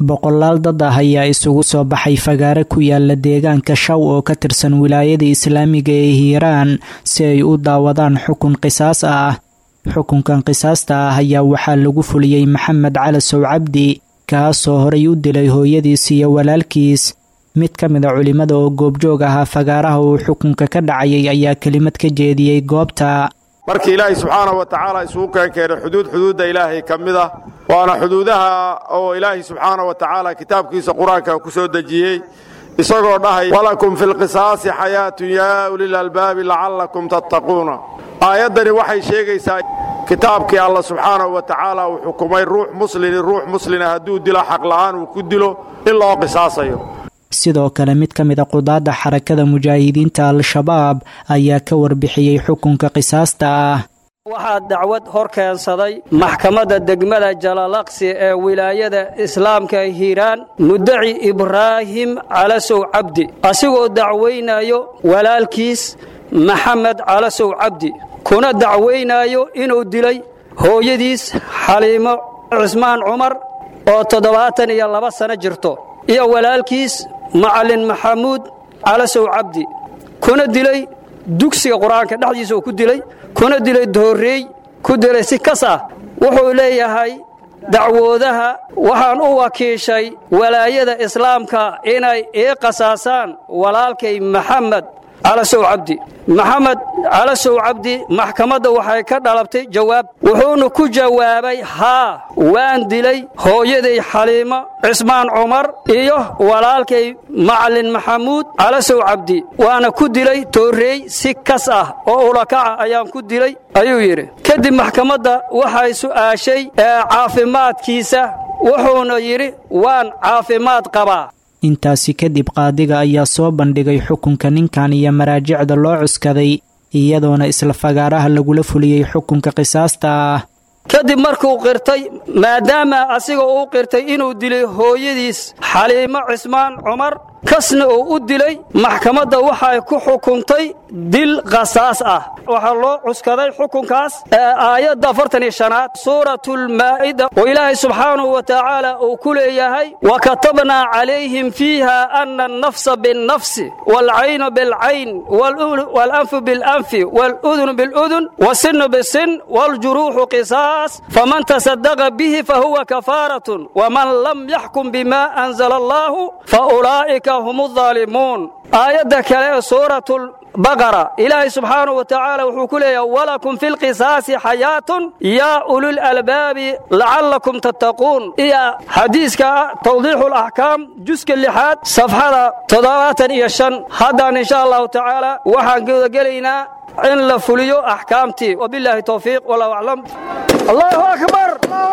boqolaal dad ah ayaa isugu soo baxay fagaare ku yaala deegaanka shaw oo ka tirsan wilaayada islaamiga ee hiiraan si ay u daawadaan xukun qisaas ah xukunkan qisaasta ah ayaa waxaa lagu fuliyey maxamed calasow cabdi kaasoo horay u dilay hooyadiis iyo walaalkiis mid ka mid a culimmada oo goobjoog ahaa fagaaraha uu xukunka ka dhacayay ayaa kelimad ka jeediyey goobta markii ilaahay subxaanahu wa tacaala isugu keenkeenay xuduud xuduudda ilaahay ka mid ah waana xuduudaha oo ilaahay subxaanahu wa tacaala kitaabkiisa qur-aanka ku soo dejiyey isagoo dhahay walakum fi lqisaasi xayaatun yaa ulil albaabi lacallakum tattaquuna aayaddani waxay sheegaysaa kitaabkii alla subxaanahu wa tacaala uu xukumay ruux muslini ruux muslina hadduu dilo xaqla'aan uu ku dilo in loo qisaasayo sidoo kale mid ka mid a qudaadda xarakada mujaahidiinta al-shabaab ayaa ka warbixiyey xukunka qisaasta ah waxaa dacwad hor keensaday maxkamadda degmada jalalaqsi ee wilaayada islaamka hiiraan mudaci ibraahim calasow cabdi asigoo dacwaynayo walaalkiis maxamed calasow cabdi kuna dacwaynaayo inuu dilay hooyadiis xaliimo cismaan cumar oo toddobaatan iyo laba sano jirto iyo walaalkiis macallin maxamuud calasow cabdi kuna dilay dugsiga qur-aanka dhexdiisa uu ku dilay kuna dilay doorreey ku dilay si kas ah wuxuu leeyahay dacwoodaha waxaan u wakiishay walaayada islaamka inay ii qasaasaan walaalkay maxamed calasow cabdi maxamed calasow cabdi maxkamadda waxay ka dhalabtay jawaab wuxuuna ku jawaabay haa waan dilay hooyaday xaliimo cismaan cumar iyo walaalkay macallin maxamuud calasow cabdi waana ku dilay toorreey si kas ah oo ulakaca ayaan ku dilay ayuu yidhi kadib maxkamadda waxay su'aashay caafimaadkiisa wuxuuna yidhi waan caafimaad qabaa intaasi kadib qaadiga ayaa soo bandhigay xukunka ninkan iyo maraajicda loo cuskaday iyadoona isla fagaaraha lagula fuliyey xukunka qisaasta ah kadib markuu qirtay maadaama asiga uu qirtay inuu dilay hooyadiis xaliimo cismaan cumar kasna uu u dilay maxkamadda waxay ku xukuntay dil qasaas ah waxaa loo cuskaday xukunkaas aayadda afartan iyo shanaad suuratulmaa'ida oo ilaahay subxaanahu wa tacaala uu ku leeyahay wa katabnaa calayhim fiiha ana annafsa binnafsi waalcaynu bilcayn waalanfu bilanfi waaludunu biludun wasinu bisin waaljuruuxu qisaas faman tasadaqa bihi fahuwa kafaaratun waman lam yaxkum bima anzala allaahu faulaa'ika hum aalimuun aayadda kale ee suuratulbaqara ilaahay subxaanahu wa tacaala wuxuu ku leeyahay walakum fi lqisaasi xayaatun yaa ulul albaabi lacallakum tattaquun iyo xadiiska tawdiixu laxkaam juska lixaad safxada toddobaatan iyo shan haddaan insha allahu tacaala waxaan gudagelaynaa in la fuliyo axkaamtii wabilaahi towfiiq wallahu aclam allahu akbar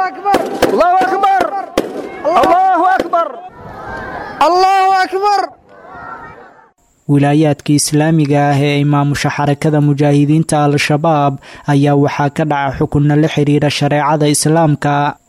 allahu akbar allahu akbar allahu akbar wilaayaadka islaamiga ah ee imaamusha xarakada mujaahidiinta al-shabaab ayaa waxaa ka dhaca xukunna la xidhiira shareecada islaamka